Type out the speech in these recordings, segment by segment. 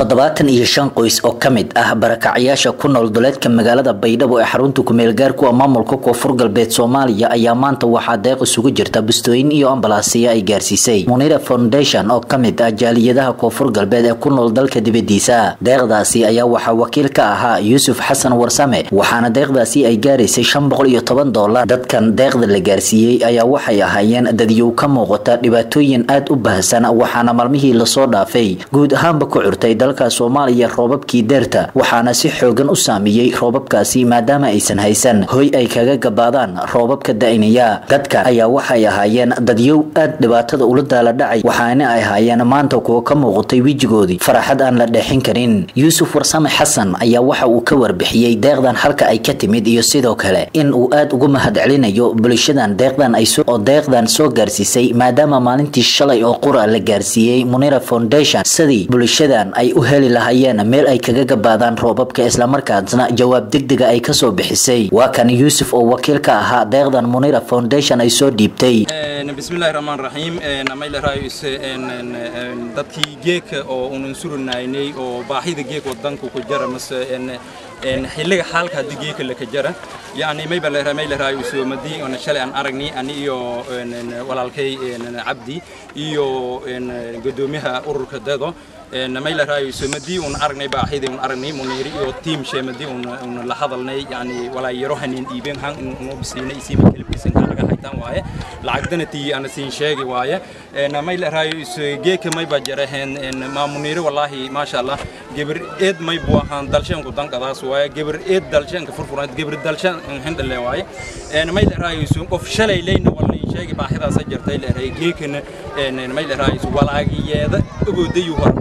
toddobaatan iyo shan qoys oo ka mid ah barakacyaasha ku nool duleedka magaalada baydhabo ee xarunta kumeelgaarku maamulka koonfur galbeed soomaaliya ayaa maanta waxaa deeq isugu jirta bustooyin iyo ambalaasiya ay gaarsiisay munira foundation oo ka mid ah jaaliyadaha koonfur galbeed ee ku nool dalka dibadiisa deeqdaasi ayaa waxaa wakiil ka ahaa yuusuf xasan warsame waxaana deeqdaasi ay gaaraysay shan boqol iyo toban doolar dadkan deeqda la gaarsiiyey ayaa waxay ahaayeen dadyow ka muuqata dhibaatooyin aad u baahsan waxaana maalmihii lasoo dhaafay guud ahaanba ku curtay dalka soomaaliya roobabkii deerta waxaana si xoogan u saameeyey roobabkaasi maadaama aysan haysan hoy ay kaga gabaadaan roobabka da-inaya dadka ayaa waxay ahaayeen dadyow aad dhibaatada ula daala dhacay waxaana ay ahaayeen maanta kuwa ka muuqatay wejigoodii faraxad aan la dheexin karin yuusuf warsame xasan ayaa waxa uu ka warbixiyey deeqdan halka ay ka timid iyo sidoo kale in uu aad ugu mahadcelinayo bulshadan deeqdan ay oo deeqdan soo gaarsiisay maadaama maalintii shalay oo qura la gaarsiiyey munira foundation sidii bulshadan ay u heli lahaayeen meel ay kaga gabaadaan roobabka islamarkaasna jawaab degdega ay kasoo bixisay waa kan yuusuf oo wakiil ka ahaa deeqdan munira foundation ay soo dhiibtay bismillahi raxmaan raxiim amaylaraayus dadkii geeka oo unan surinaynay oo baahida geek wadanka ku jara mase xilliga xaalka haddii geeka laka jara yani maybamaylaraayo soomadii ona shalay aan aragnay ani iyo walaalkay cabdi iyo gudoomiyaha ururka dado maylaraayo soomadii un aragnay baahidii un aragnay muniiri iyo tiim sheemadii un la hadalnay yani walaayaro hanin iibeen han unu bisiinay isiima kelibkiisan kaanaga haytaan waaye lacagdana tii ana siin sheegi waaye maylaraayo geeka mayba jaraheen maa muniiri wallaahi maasha allah geber eed may buu ahaan dalshanku dankadaas waaye geber eed dalshanka furfuran geber dalshan hindale waaye maylaraayo qof shalay leyna walna sheegi baahidaasa jirtay leeray geekana maylaraayo walaagiyeeda ogoodayu hor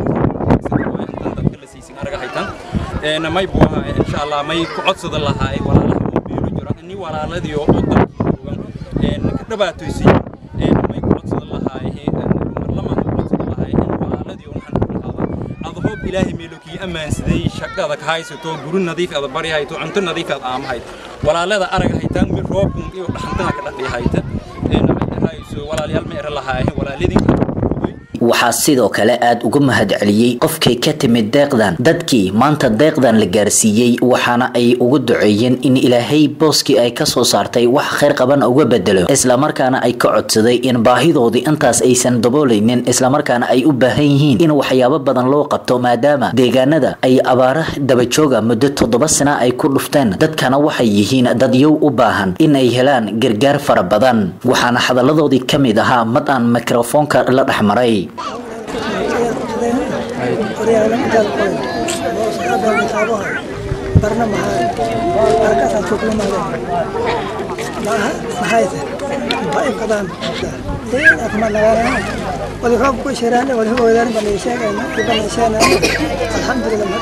may buu ahaa insha allah may ku codsada lahaay walaalaha oo beelo jiro ni walaaladii oo dalkii ka dhabaatoysay may ku codsada lahaay marlamaan ku codsada lahaay walaaladii oo waxaan ku lahaada adhoob ilaahay meelokii ammaansaday shaqada ka haysato guri nadiif ada bari hayto cunto nadiif ad aama hayto walaalada araga haytaan mi roobkun iyo dhaxantaha ka dhadhi hayta walaalyaal ma era lahaay walaaladii waxaa sidoo kale aad uga mahadceliyey qofkay ka timid deeqdan dadkii maanta deeqdan la gaarsiiyey waxaana ay ugu duceeyeen in ilaahay booskii ay kasoo saartay wax khayr qaban uga bedelo islamarkaana ay ka codsaday in baahidoodii intaas aysan daboolaynin islamarkaana ay u baahan yihiin in waxyaabo badan loo qabto maadaama deegaanada ay abaara dabajooga muddo toddoba sana ay ku dhufteen dadkana waxay yihiin dadyow u baahan in ay helaan gargaar fara badan waxaana hadalladoodii ka mid ahaa mad aan mikrofoonka la dhexmaray barna markaasaan suuqlamaada maxayse maxay qadaan kuma nagaanaa wali roob ku shiraan wali hogoodan bani sheegayna bani sheegayna alxamdulillah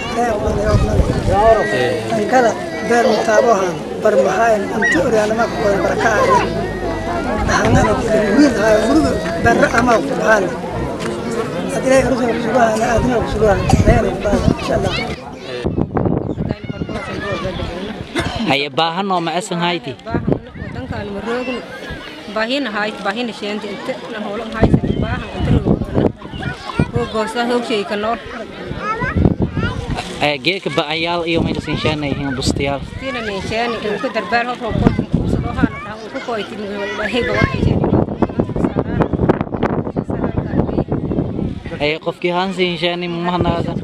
kala beer mutaabohan bar maxay inta oryaanama ku wada barakaa dhaxalana wiil haa guriga barra ama ku baxaan إلهي رزقك سبحانه أدنى سبحانه خير إن شاء الله haye baahan oo macasan hayti wadankaan maroogin baahina hayt baahina sheenta inta na hoolan haysa baahan inta hogoosa hogshay ka nool geeka ba'ayaal iyo mayna sinshaanayhiin bustayaal tina ninshaani ku darbaar hob hob kolkin kuusado haana dhahan ku koytin ilaahay bawarkaysa ay qofkii haan sinshaani mahanaada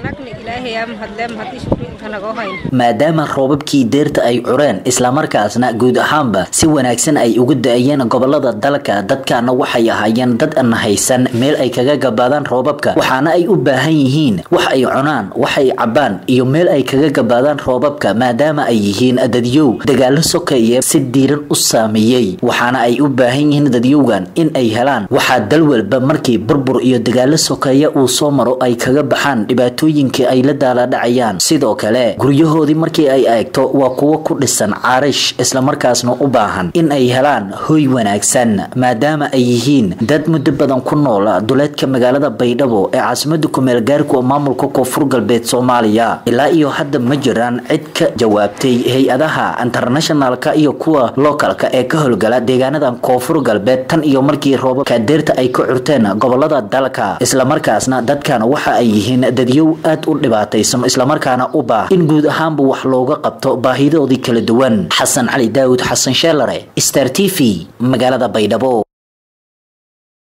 maadaama roobabkii deerta ay cureen islamarkaasna guud ahaanba si wanaagsan ay ugu da-ayeen gobolada dalka dadkana waxay ahaayeen dad aan haysan meel ay kaga gabaadaan roobabka waxaana ay u baahan yihiin wax ay cunaan wax ay cabaan iyo meel ay kaga gabaadaan roobabka maadaama ay yihiin dadyow dagaalo sokeeye si diiran u saameeyey waxaana ay u baahan yihiin dadyowgan in ay helaan waxaa dal walba markii burbur iyo dagaalo sokeeye uu soo maro ay kaga baxaan dhibaatooyinkii ay la daala dhacayaan sidoo kale kale guryahoodii markii ay eegto waa kuwo ku dhisan caarish islamarkaasna u baahan in ay helaan hoy wanaagsan maadaama ay yihiin dad muddo badan ku nool duleedka magaalada baydhabo ee caasimada kumeel gaarku maamulka koonfur galbeed soomaaliya ilaa iyo hadda ma jiraan cid ka jawaabtay hay-adaha internationalka iyo kuwa lookalka ee ka howlgala deegaanadan koonfur galbeed tan iyo markii roobabka deerta ay ka curteen gobolada dalka islamarkaasna dadkan waxa ay yihiin dadyow aad u dhibaataysan islamarkaana u baah in guud ahaanba wax looga qabto baahidoodii kala duwan xasan cali daawud xasan sheelare star t v magaalada baydhabo